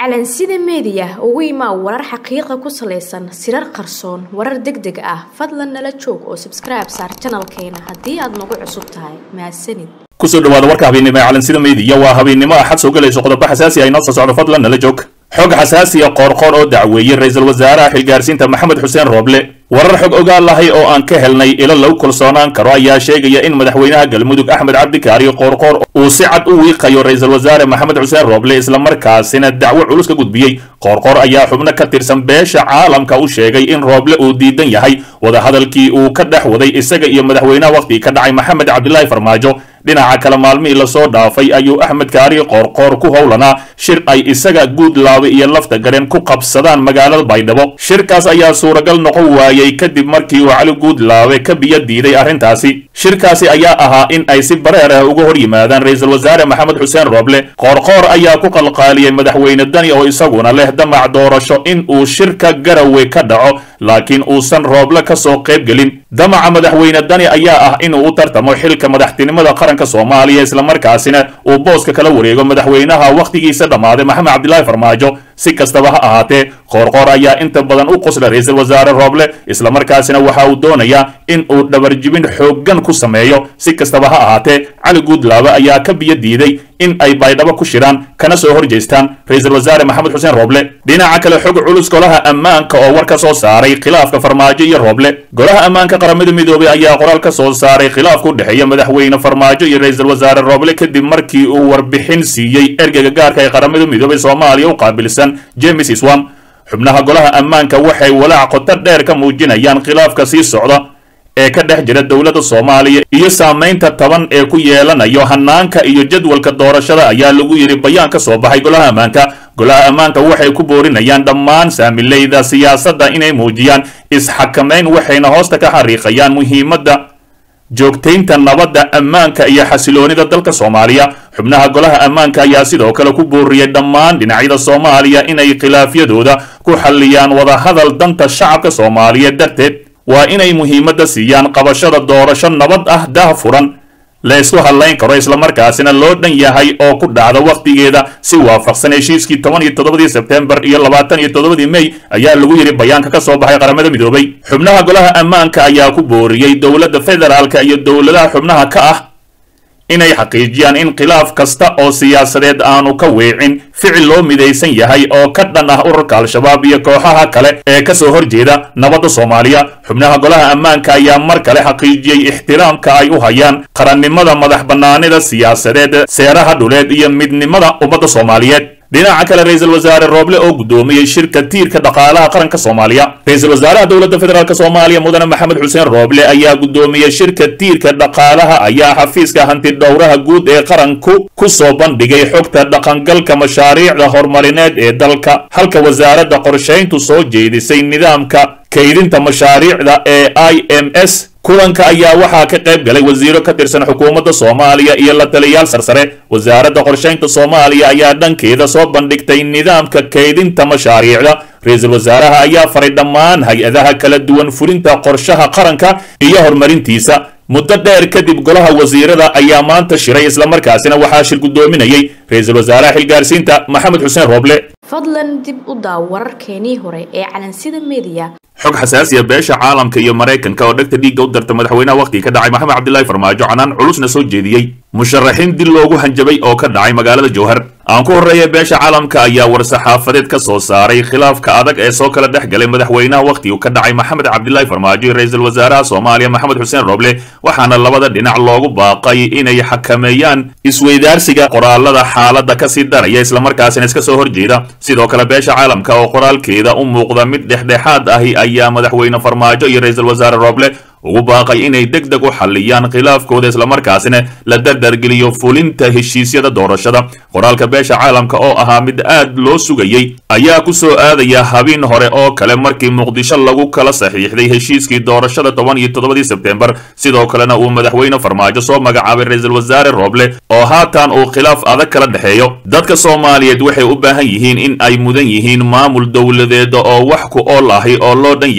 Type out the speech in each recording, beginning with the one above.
calansida meediya ugu imaa warar xaqiiqa ku salaysan sirar qarsoon warar deg deg ah fadlan nala joog oo sabskribe saar janalkeena haddii aad nagu cusub tahay mahadsanid kusoo dhawaada warka habeennimo ee calansida meediya waa habeennimo axad soo galayso qodobo xasaasi ah inoo soo socdo fadlan nala joog xog xasaasiya qoorqoor oo dacweeyey ra-iisul wasaaraha xilgaarsiinta maxamed xuseen rooble warar xog ogaal lahay oo aan ka helnay ilo lagu kalsoonaan karo ayaa sheegaya in madaxweynaha galmudug axmed cabdikaari qoorqoor uu si cad u wiiqayo ra-iisul wasaare maxamed xuseen rooble islamarkaasina dacwo culus ka gudbiyey qoorqoor ayaa xubno ka tirsan beesha caalamka u sheegay in rooble uu diidan yahay wadahadalkii uu ka dhex waday isaga iyo madaxweynaha wakhtigii ka dhacay maxamed cabdilaahi farmaajo dhinaca kale maalmihii lasoo dhaafay ayuu axmed kaari qoorqoor ku howlanaa shir ay isaga guudlaabe iyo lafta gareen ku qabsadaan magaalada baydhabo shirkaas ayaa suuragal noqon waayey kadib markii uu cali guudlaabe ka biyo diiday arrintaasi shirkaasi ayaa ahaa in ay si bareer ah uga hor yimaadaan ra-iisul wasaare maxamed xuseen rooble qoorqoor ayaa ku qalqaaliyey madaxweyne dani oo isaguna leh damac doorasho in uu shirka garawe ka dhaco laakiin uusan rooble ka soo qayb gelin damaca madaxweyne dani ayaa ah inuu u tartamo xilka madaxtinimada qaranka soomaaliya islamarkaasina uu booska kala wareego madaxweynaha wakhtigiisa dhammaaday maxamed cabdilaahi farmaajo si kastaba ha ahaatee qoorqoor ayaa inta badan u qosla ra-iisul wasaare rooble islamarkaasina waxa uu doonayaa in uu dhabarjibin xooggan ku sameeyo si kastaba ha ahaatee cali guudlaabe ayaa ka biyo diiday in ay baydhabo ku shiraan kana soo hor jeestaan ra-iisul wasaare maxamed xuseen rooble dhinaca kale xog culus golaha ammaanka oo war ka soo saaray khilaafka farmaajo iyo rooble golaha ammaanka qaramada midoobay ayaa qoraal ka soo saaray khilaafka u dhexeeya madaxweyne farmaajo iyo ra-iisul wasaare rooble kadib markii uu warbixin siiyey ergeyga gaarka ee qaramada midoobay soomaaliya u qaabilsan james iswam xubnaha golaha ammaanka waxay walaac qoto dheer ka muujinayaan khilaafka sii socda ee ka dhex jira dowladda soomaaliya iyo saamaynta taban ee ku yeelanayo hanaanka iyo jadwalka doorashada ayaa lagu yidhi bayaan ka soo baxay golaha ammaanka golaha ammaanka waxay ku boorinayaan dhammaan saamileyda siyaasadda inay muujiyaan isxakamayn waxayna hoosta ka xariiqayaan muhiimadda joogtaynta nabadda ammaanka iyo xasiloonida dalka soomaaliya xubnaha golaha ammaanka ayaa sidoo kale ku booriyey dhammaan dhinacyada soomaaliya inay khilaafyadooda ku xalliyaan wadahadal danta shacabka soomaaliyeed darteed waa inay muhiimadda siiyaan qabashada doorasho nabad ah dah furan la isku hadlayn karo islamarkaasina loo dhan yahay oo ku dhacda wakhtigeeda si waafaqsan heshiiskii toban iyo toddobadii sebtembar iyo labaatan iyo toddobadii mey ayaa lagu yidhi bayaanka ka soo baxay qaramada midoobay xubnaha golaha ammaanka ayaa ku booriyey dowladda federaalka iyo dowladaha xubnaha ka ah inay xaqiijiyaan in khilaaf kasta oo siyaasadeed aanu ka weecin ficil loo midaysan yahay oo ka dhan ah ururka al-shabaab iyo kooxaha kale ee ka soo horjeeda nabadda soomaaliya xubnaha golaha ammaanka ayaa mar kale xaqiijiyey ixtiraamka ay u hayaan qarannimada madax bannaanida siyaasadeed seeraha dhuleed iyo midnimada ummadda soomaaliyeed dhinaca kale ra-iisul wasaare rooble oo guddoomiyey shirka tiirka dhaqaalaha qaranka soomaaliya ra-iisul wasaaraha dowladda federaalk soomaaliya mudane maxamed xuseen rooble ayaa guddoomiyey shirka tiirka dhaqaalaha ayaa xafiiska hanti dhowraha guud ee qaranku ku soo bandhigay xogta dhaqangalka mashaariicda horumarineed ee dalka halka wasaaradda qorshayntu soo jeedisay nidaamka kaydinta mashaariicda ee i m s kulanka ayaa waxaa ka qayb galay wasiiro ka tirsan xukuumadda soomaaliya iyo la taliyayaal sarsare wasaaradda qorshaynta soomaaliya ayaa dhankeeda soo bandhigtay nidaamka kaydinta mashaariicda ra-iisul wasaaraha ayaa faray dhammaan hay-adaha kala duwan fulinta qorshaha qaranka iyo horumarintiisa muddo dheer kadib golaha wasiirada ayaa maanta shiray islamarkaasina waxaa shir guddoominayey ra-iisul wasaaraha xilgaarsiinta maxamed xuseen rooble fadlan dib u daaw wararkeenii hore ee calansida meediya xog xasaasiya beesha caalamka iyo maraykanka oo dhegta dhiigga u darta madaxweynaha wakhtigii ka dhacay maxamed cabdilaahi farmaajo canaan culusna soo jeediyey musharaxiin dil loogu hanjabay oo ka dhacay magaalada jowhar aan ku horreeya beesha caalamka ayaa war-saxaafadeed ka soo saaray khilaafka adag ee soo kala dhex galay madaxweynaha wakhtigii ka dhacay maxamed cabdilaahi farmaajo iyo ra-iisul wasaaraha soomaaliya maxamed xuseen rooble waxaana labada dhinac loogu baaqay inay xakameeyaan isweydaarsiga qoraalada xaaladda kasii daraya islamarkaasina iska soo horjeeda sidoo kale beesha caalamka oo qoraalkeeda u muuqda mid dhexdhexaad ahi ayaa madaxweyne farmaajo iyo ra-iisul wasaare rooble ugu baaqay inay deg deg u xalliyaan khilaafkooda islamarkaasina la dardargeliyo fulinta heshiisyada doorashada qoraalka beesha caalamka oo ahaa mid aad loo sugayey ayaa ku soo aadaya habeen hore oo kale markii muqdisho lagu kala saxiixday heshiiskii doorashada toban iyo toddobadii sebtembar sidoo kalena uu madaxweyne farmaajo soo magacaabay ra-iisul wasaare rooble oo haatan uu khilaaf adag kala dhexeeyo dadka soomaaliyeed waxay u baahan yihiin in ay mudan yihiin maamul dowladeed oo wax ku ool ahi oo loo dhan yahay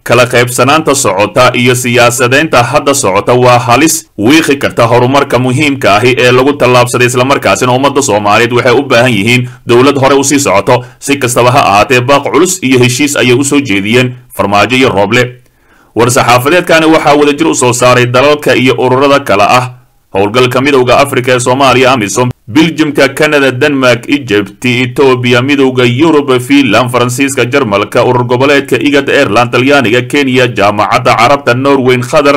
kala qaybsanaanta socota iyo siyaasadeynta hadda socota waa halis wiiqi karta horumarka muhiimka ahi ee lagu tallaabsaday islamarkaasina ummadda soomaaliyeed waxay u baahan yihiin dowlad hore usii socoto si kastaba ha ahaatee baaq culus iyo heshiis ayay u soo jeediyeen farmaajo iyo rooble war-saxaafadeedkani waxaa wadajir u soo saaray dalalka iyo ururada kale ah howlgalka midowda afrika ee soomaaliya amisom biljimka canada denmark egypt etoobiya midowda yurub finland faransiiska jarmalka urur goboleedka igad airland talyaaniga kenya jaamacadda carabta norweyn qatar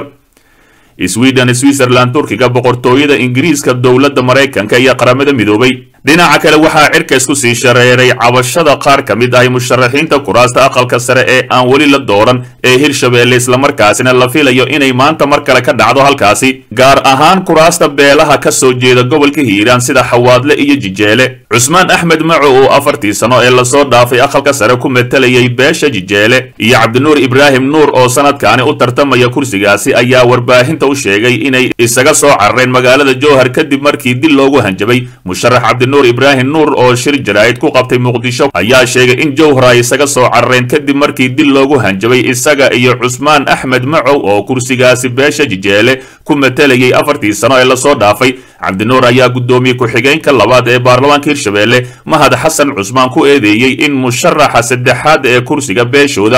sweden switzerland turkiga boqortooyada ingiriiska dowladda maraykanka iyo qaramada midoobay dhinaca kale waxaa cirka isku sii shareeray cabashada qaar ka mid ahi musharaxiinta kuraasta aqalka sare ee aan weli la dooran ee hirshabeelle islamarkaasina la filayo inay maanta mar kale ka dhacdo halkaasi gaar ahaan kuraasta beelaha ka soo jeeda gobolka hiiraan sida xawaadle iyo jijeele cusmaan axmed maco oo afartii sano ee lasoo dhaafay aqalka sare ku matalayay beesha jijeele iyo cabdinuur ibraahim nuur oo sanadkaani u tartamaya kursigaasi ayaa warbaahinta u sheegay inay isaga soo carareen magaalada jowhar kadib markii dil loogu hanjabay musharax cabdinuur ibraahim nuur oo shir jaraa'id ku qabtay muqdisho ayaa sheegay in jowhar ay isaga soo carareen kadib markii dil loogu hanjabay isaga iyo cusmaan axmed macow oo kursigaasi beesha jijeele ku matalayay afartii sano ee lasoo dhaafay cabdinuur ayaa guddoomiye ku-xigeenka labaad ee baarlamaanka hirshabeelle mahad xasan cusmaan ku eedeeyey in musharaxa saddexaad ee kursiga beeshooda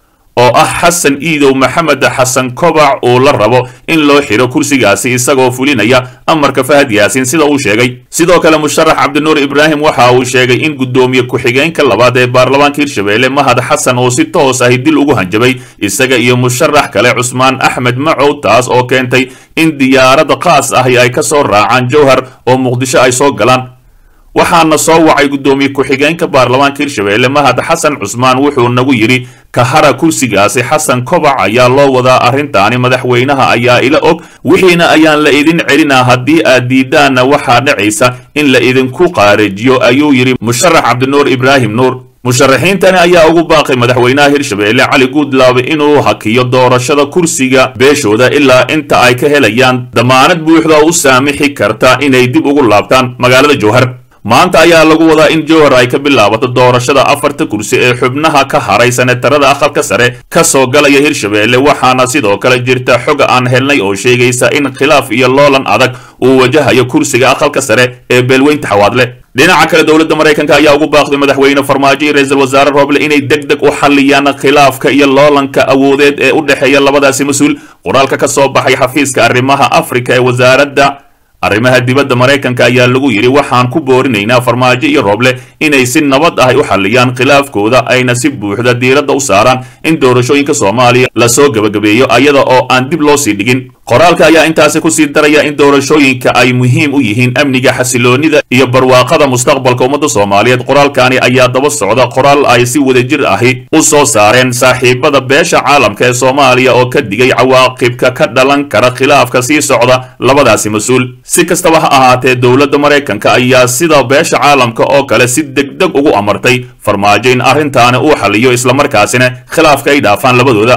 oo ah xasan iidow maxamed xasan kobac uu la rabo in loo xiro kursigaasi isagoo fulinaya amarka fahad yaasiin sida uu sheegay sidoo kale musharax cabdinuur ibraahim waxa uu sheegay in guddoomiye ku-xigeenka labaad ee baarlamaanka hirshabeelle mahad xasan oo si toos ahi dil ugu hanjabay isaga iyo musharax kale cusmaan axmed macow taas oo keentay in diyaarada qaas ahi ay ka soo raacaan jowhar oo muqdisho ay soo galaan waxaana soo wacay guddoomiye ku-xigeenka baarlamaanka hirshabeelle mahad xasan cusmaan wuxuu nagu yidhi kahara kursigaasi xasan kobac ayaa loo wadaa arrintaani madaxweynaha ayaa ila og wixiina ayaan la idin celinaa haddii aad diidaanna waxaa dhacaysa in la idinku qaarajiyo ayuu yidhi musharax cabdinuur ibraahim nuur musharaxiintani ayaa ugu baaqay madaxweynaha hirshabeelle cali guudlaabe inuu hakiyo doorashada kursiga beeshooda ilaa inta ay ka helayaan damaanad buuxda oo u saamixi karta inay dib ugu laabtaan magaalada jowhar maanta ayaa lagu wadaa in jowhar ay ka bilaabato doorashada afarta kursi ee xubnaha ka haray senetarada aqalka sare ka soo galaya hirshabeelle waxaana sidoo kale jirta xog aan helnay oo sheegaysa in khilaaf iyo loolan adag uu wajahayo kursiga aqalka sare ee beelweynta xawaadle dhinaca kale dowladda maraykanka ayaa ugu baaqday madaxweyne farmaajo iyo ra-iisul wasaare rooble inay deg deg u xalliyaan khilaafka iyo loolanka awoodeed ee u dhexeeya labadaasi mas-uul qoraalka ka soo baxay xafiiska arrimaha afrika ee wasaaradda arrimaha dibadda maraykanka ayaa lagu yidhi waxaan ku boorinaynaa farmaajo iyo rooble inay si nabad ah u xalliyaan khilaafkooda ayna si buuxda diiradda u saaraan in doorashooyinka soomaaliya lasoo gebagabeeyo ayada oo aan dib loo sii dhigin qoraalka ayaa intaasi kusii daraya in doorashooyinka ay muhiim u yihiin amniga xasiloonida iyo barwaaqada mustaqbalka ummadda soomaaliyeed qoraalkani ayaa daba socda qoraal ay si wadajir ahi u soo saareen saaxiibada beesha caalamka ee soomaaliya oo ka digay cawaaqibka ka dhalan kara khilaafka sii socda labadaasi mas-uul si kastaba ha ahaatee dowladda maraykanka ayaa sida beesha caalamka oo kale si degdeg ugu amartay farmaajo in arrintaani uu xaliyo islamarkaasina khilaafka ay dhaafaan labadooda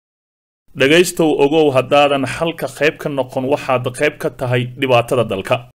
dhegaystow ogow haddaadan xalka qayb ka noqon waxaad qayb ka tahay dhibaatada dalka